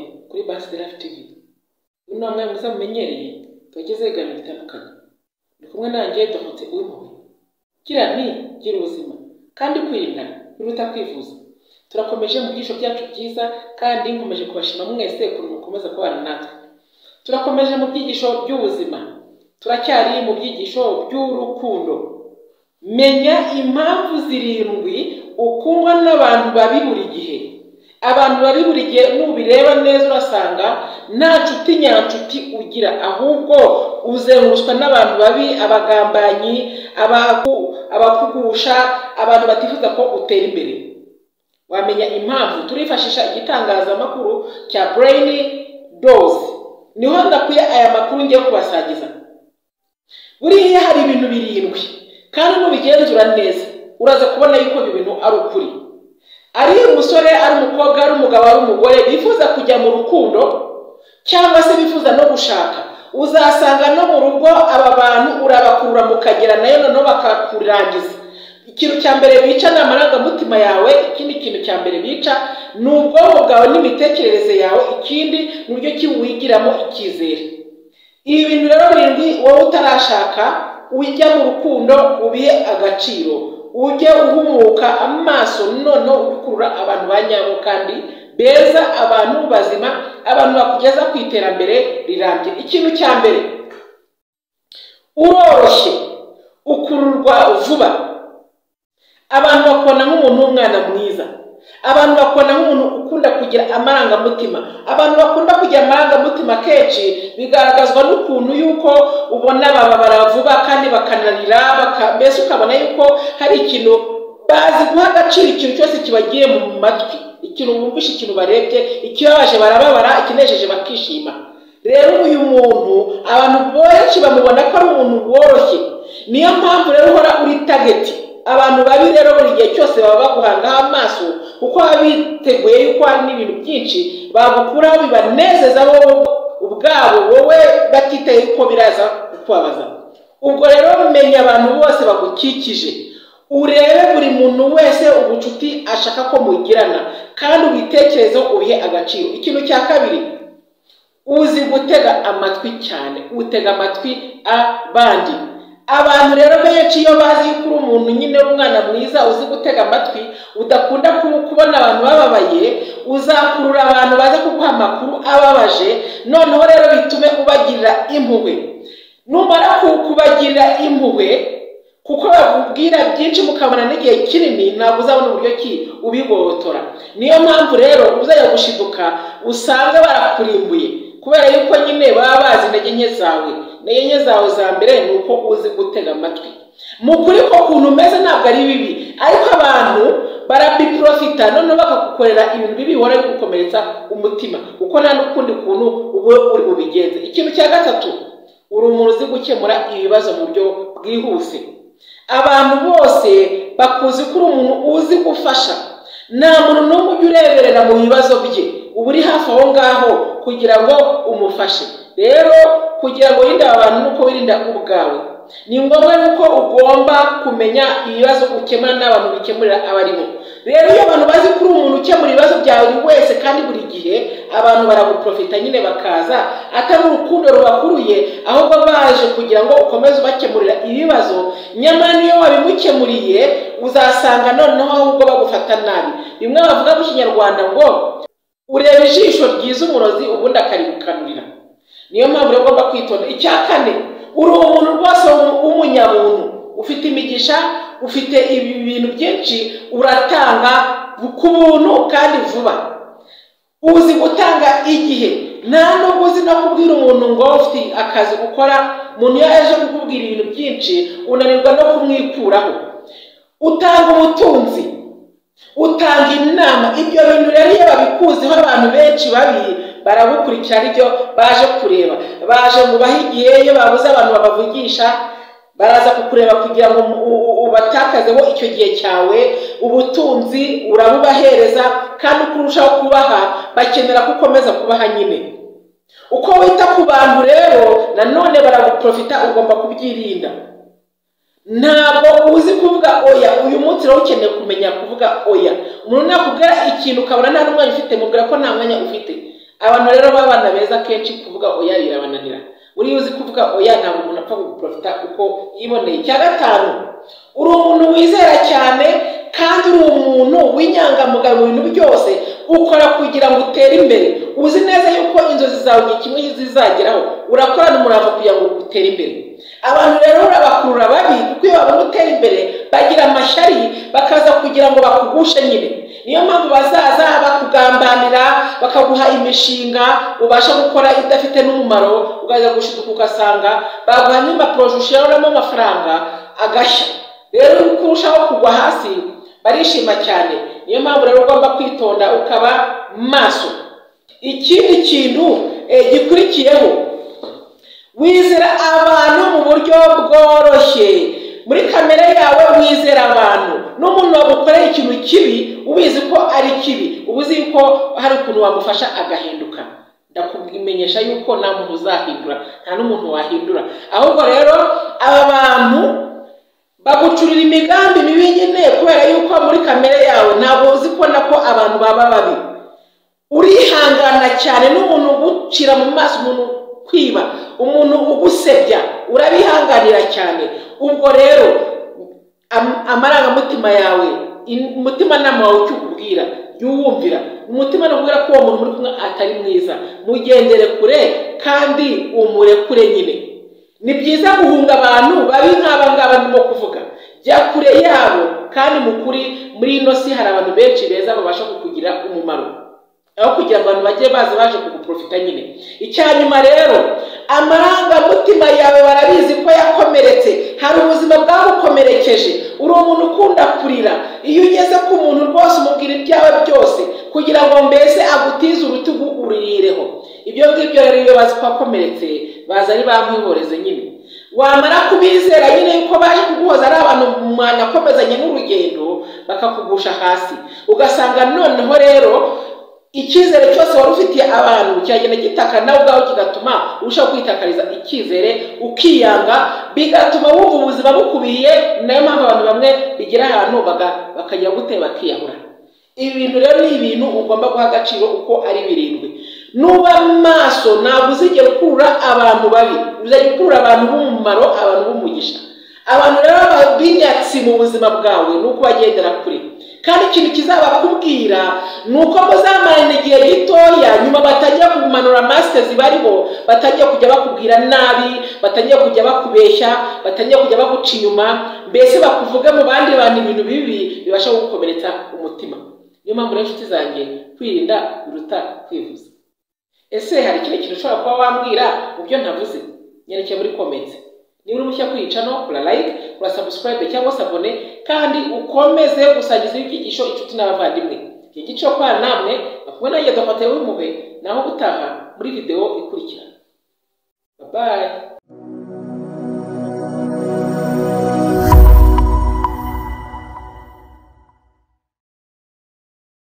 yari afite igihe, ubu ni namwe muza mumenyereye tuwugeze ibiganiro bitandukanye, ndi kumwe nanjye Dominique Uwimpuhwe, gira nti gira ubuzima kandi kwirinda biruta kwivuza, turakomeje mu byigisho byacu byiza kandi nkomeje kubashima mwese ukuntu mukomeza kubana natwe, turakomeje mu byigisho by'ubuzima, turacyari mu byigisho by'urukundo, menya impamvu zirindwi ukundwa n'abantu babi buri gihe, abantu babi buri gihe nubireba neza urasanga nta nshuti nyanshuti ugira ahubwo uzengurutswa n'abantu babi abagambanyi abaku- abakugusha abantu batifuza ko utera imbere wamenya impamvu turifashisha igitangazamakuru cya brain dose niho ndakuye aya makuru ngiye kubasangiza buriya hari ibintu birindwi kandi nubigenzura neza uraza kubona yuko ibi bintu ari ukuri ari umusore ari umukobwa ari umugabo ari umugore bifuza kujya mu rukundo cyangwa se bifuza no gushaka uzasanga no mu rugo aba bantu urabakurura mukagera nayo noneho bakakurangiza ikintu cya mbere bica ni amarangamutima yawe ikindi kintu cya mbere bica ni ubwonko bwawe n'imitekerereze yawe ikindi ni uburyo ki wigiramo icyizere ibi bintu rero birindwi wowe utarashaka ujya mu rukundo ubihe agaciro ujye uhumuka amaso noneho ukurura abantu ba nyabo kandi beza abantu bazima abantu bakugeza ku iterambere rirambye ikintu cya mbere uroroshye ukururwa vuba abantu bakubona nk'umuntu w'umwana mwiza abantu bakubona nk'umuntu ukunda kugira amarangamutima abantu bakunda kugira amarangamutima kenshi bigaragazwa n'ukuntu yuko ubona bababara vuba kandi bakananira baka- mbese ukabona yuko hari ikintu bazi guha agaciro ikintu cyose kibagiye mu matwi ikintu bumvishe ikintu barebye ikibabaje barababara ikinejeje bakishima rero uyu muntu abantu benshi bamubona ko ari umuntu woroshye niyo mpamvu rero uhora uri tageti abantu babi rero buri gihe cyose baba baguhangaho amaso kuko baba biteguye yuko hari n'ibintu byinshi bagukuraho bibanezeza wowe ubwabo wowe batitaye ko biraza kukubabaza ubwo rero menya abantu bose bagukikije urebe buri muntu wese ubucuti ashaka ko mugirana kandi ubitekerezeho ubihe agaciro ikintu cya kabiri uzi gutega amatwi cyane utega amatwi abandi abantu rero benshi iyo bazi yuko uri umuntu nyine w'umwana mwiza uzi gutega amatwi udakunda ku- kubona abantu bababaye uzakurura abantu baza kuguha amakuru ababaje noneho rero bitume ubagirira impuhwe numara ku- kubagirira impuhwe kuko bakubwira byinshi mukabona n'igihe kinini ntabwo uzabona uburyo ki ubigobotora niyo mpamvu rero uzajya gushiduka usange barakurimbuye kubera yuko nyine baba bazi intege nke zawe intege nke zawe za mbere ni uko uzi gutega amatwi mu kuri ko ukuntu umeze ntabwo ari bibi ariko abantu barabiprofita noneho bakagukorera ibintu bibi bihora bigukomeretsa umutima kuko nta n'ukundi kuntu uba uri bubigenze ikintu cya gatatu uri umuntu uzi gukemura ibibazo mu buryo bwihuse abantu bose bakuzi ko uri umuntu uzi gufasha nta muntu n'umwe ujya ureberera mu bibazo bye uba uri hafi aho ngaho kugira ngo umufashe rero kugira ngo wirinde aba bantu nuko wirinda ubwawe ni ngombwa yuko ugomba kumenya ibibazo ukemura n'abantu bikemurira abo ari bo rero iyo abantu bazi ko uri umuntu ukemura ibibazo byawe buri wese kandi buri gihe abantu baraguprofita nyine bakaza atari urukundo rubakuruye ahubwo baje kugira ngo ukomeze ubakemurira ibibazo nyamara niyo wabimukemuriye uzasanga noneho ahubwo bagufata nabi bimwe bavuga mu kinyarwanda ngo ureba ijisho ryiza umurozi ubundi akarigukanurira niyo mpamvu rero ugomba kwitonda icya kane uri umuntu rwose w'umu- w'umunyamuntu ufite imigisha ufite ibi bintu byinshi uratanga ku buntu kandi vuba uzi gutanga igihe nta nubwo uzi no kubwira umuntu ngo ufite akazi ukora umuntu iyo aje kukubwira ibintu byinshi unanirwa no kumwikuraho utanga ubutunzi utanga inama ibyo bintu rero iyo babikuziho abantu benshi babi barabukurikira aribyo baje kureba baje mu bahe igihe iyo babuze abantu babavugisha baraza kukureba kugira ngo mu- u- u- ubatakazeho icyo gihe cyawe ubutunzi urabubahereza kandi uko urushaho kubaha bakenera ko ukomeza kubaha nyine uko wita ku bantu rero nanone baraguprofita ugomba kubyirinda ntabwo uzi kuvuga oya uyu munsi rero ukeneye kumenya kuvuga oya umuntu nakubwira ikintu ukabona nta n'umwanya ufite mubwira ko nta mwanya ufite abantu rero b'abana beza akenshi kuvuga oya birabananira uriya uzi kuvuga oya ntabwo umuntu apfa guporofita uko yiboneye icya gatanu uri umuntu wizera cyane kandi uri umuntu w'inyangamugayo mu bintu byose ukora kugira ngo utere imbere uzi neza yuko inzozi zawe igihe kimwe zizageraho urakorana umurava kugira ngo utere imbere abantu rero urabakurura babi kuko iyo babona utera imbere bagira amashyari bakaza kugira ngo bakugushe nyine niyo mpamvu bazaza bakugambanira bakaguha imishinga ubasha gukora idafite n'umumaro ugaza gushiduka ugasanga baguha n'impapuro zishoramo amafaranga agashya rero uko urushaho kugwa hasi barishima cyane niyo mpamvu rero ugomba kwitonda ukaba maso ikindi kintu eh, gikurikiyeho wizera abantu mu buryo bworoshye muri kamere yawe wizera abantu n'umuntu wagukorera ikintu kibi ubizi ko ari kibi uba uzi ko hari ukuntu wagufasha agahinduka ndakumenyesha yuko nta muntu uzahindura nta n'umuntu wahindura ahubwo rero aba bantu bagucurira imigambi mibi nyine kubera yuko muri kamere yawe ntabwo uzi kubona ko abantu baba babi urihangana cyane n'umuntu ugucira mu maso umuntu kwiba umuntu ugusebya urabihanganira cyane ubwo rero amarangamutima yawe umutimanama wawe icyo ukubwira jya uwumvira umutima ukubwira ko uwo muntu uri kumwe atari mwiza mugendere kure kandi umurekure nyine ni byiza guhunga abantu babi nk'aba ngaba ndimo kuvuga jya kure yabo kandi mu kuri muri ino si hari abantu benshi beza babasha kukugira umumaro aho kugira ngo abantu bajye baza baje kuguprofita nyine icya nyuma rero amarangamutima yawe barabizi ko yakomeretse hari ubuzima bwagukomerekeje uri umuntu ukunda kurira iyo ugeze ku muntu rwose umubwira ibyawe byose kugira ngo mbese agutize urutugu uririreho ibyo ngibyo rero iyo bazi ko wakomeretse baza ari bamwihoreze nyine wamara kubizera nyine yuko baje kuguhoza ari abantu mwanakomezanye n'urugendo bakakugusha hasi ugasanga noneho rero icyizere cyose wari ufitiye abantu kiragenda gitaka nawe ubwawe kigatuma urushaho kwitakariza icyizere ukiyanga bigatuma wumva ubuzima bukubiye nayo mpamvu abantu bamwe bigira ahantu bakajya gute bakiyahura ibi bintu rero ni ibintu ugomba guha agaciro uko ari birindwi nuba maso ntabwo uzigera ukurura abantu babi uzajya ukurura abantu b'umumaro abantu b'umugisha abantu rero b'inyatsi mu buzima bwawe ni uko bagendera kure kandi ikintu kizabakubwira ni uko muzamarana igihe gitoya nyuma batangiye kumanura masitezi bariho batangiye kujya bakubwira nabi batangiye kujya bakubeshya batangiye kujya baguca inyuma mbese bakuvuge mu bandi bantu ibintu bibi bibasha gukomeretsa umutima niyo mpamvu rero inshuti zanjye kwirinda biruta kwivuza ese hari ikindi kintu ushobora kuba wambwira mu byo ntavuze nyandike muri komenti niba uri mushya kuri icano kora like kora subscribe cyangwa se abone kandi ukomeze gusangiza ibyigisho inshuti n'abavandimwe iki gice cyo kwana namwe bakumwe nanjye dufate w'impuhwe naho gutaha muri video ikurikira bye